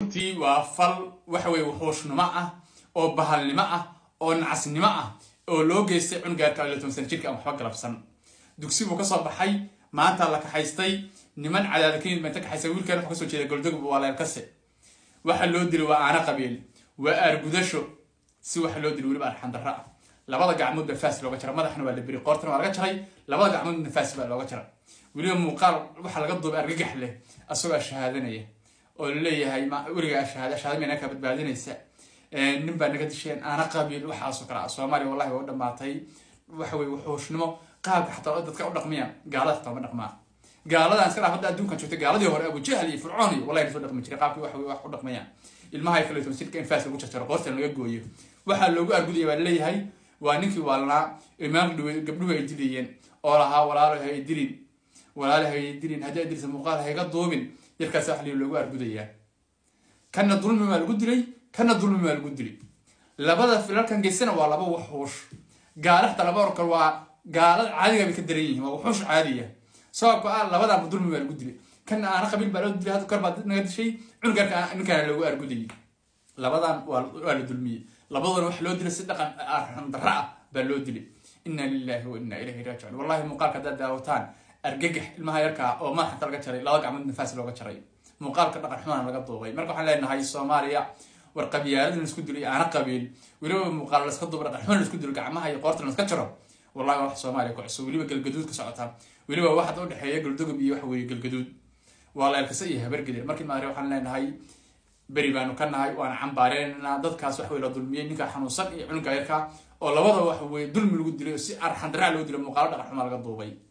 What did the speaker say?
runtii waa fal waxa weye wuxuushnimo ah oo bahalnimo ah oo nacasnimo ah oo loo geystay cunugaarka iyo toban sana jirka aan waxba galabsan dugsi buu kasoo baxay maanta la kaxaystay niman cadaada ka yimid baa inta kaxaystay wiilkan wuxuu kasoo jeeda goldogub waa leelkase waxa loo dilay waa aana qabiil waa aargudasho si waxa loo dilay weliba arxandarro ah labada gacmood baa faas looga jaray madaxna waa la beri qoortana waa laga jaray labada gacmoodna faas baa looga jaray weliba muuqaal waxaa laga duubay argagax leh asagoo shahaadanaya oo laleeyahay weligaa shahaada shahaada mayna kaa badbaadinaysa nin baa naga disheen aana qabiil waxaasoo kale ah soomaaliya wallahi waa u dhamaatay waxa weye wuxuushnimo qaabka xataa dadka u dhaqmiya gaalada xataa ma dhaqmaa gaaladan iska dhaaf hadda adduunkan joogtay gaaladii hore abujahl iyo fircoon iyo wallahi lasoo dhaqmi jiray qaabkii waxa wax u dhaqmayaan ilmaha kale toban jirka in faas lagu jarjaro qoortan laga gooyo waxaa loogu argudaya baa laleeyahay waa ninkii waalnaa imaan gabdhuhu ay dilayeen oo lahaa walaalo hay dilin walaalo hay dilin haddii ay dilisa muuqaal hayga duubin yarkaas wax loogu argudayaa kana dulmi baa lagu dilay kana dulmi baa lagu dilay labada filalkan geysana waa laba waxuush gaala xataa laba orkal waa gaalada caadiga bay ka daran yihiin waa wuxuush caadiya sababka ah labadaaba dulmi baa lagu dilay kana aana qabiil baa loo dilay hadda kor baa naga dishay cunugarka ninkaana loogu argudayay labadan waa la dulmiyey labaduna waxa loo dilay si dhaqan arxandarra ah baa loo dilay inna lillahi wa inna ilayhi raajicuun wallahi muuqaalka haddaad daawataan argagax ilmaha yarkaa oo madaxanta laga jaray laba gacmood nafaas looga jaray muuqaalka dhaqan xumaan laga duubay marka waxaan leenahay soomaaliya war qabyaaladin laisku dilo iyo aana qabiil weliba muuqaal laska duuba dhaqan xumaan laisku dilo gacmaha iyo qoorta laska jaro wallahi wax soomaaliya ku cusub weliba galgaduud ka socota weliba waxaad u dhexeeya galdogob iyo waxa weeye galgaduud waa leelkasa iyo habargede markii maare waxaan leenahay beri baanu ka nahay waana cambaareynaa dadkaas wax wey la dulmiyey ninka xanuunsan iyo cunugga yarka oo labada wax weye dulmi lagu dilay oo si arxandaraa loo dilay muuqaalo dhaqan xumaa laga duubay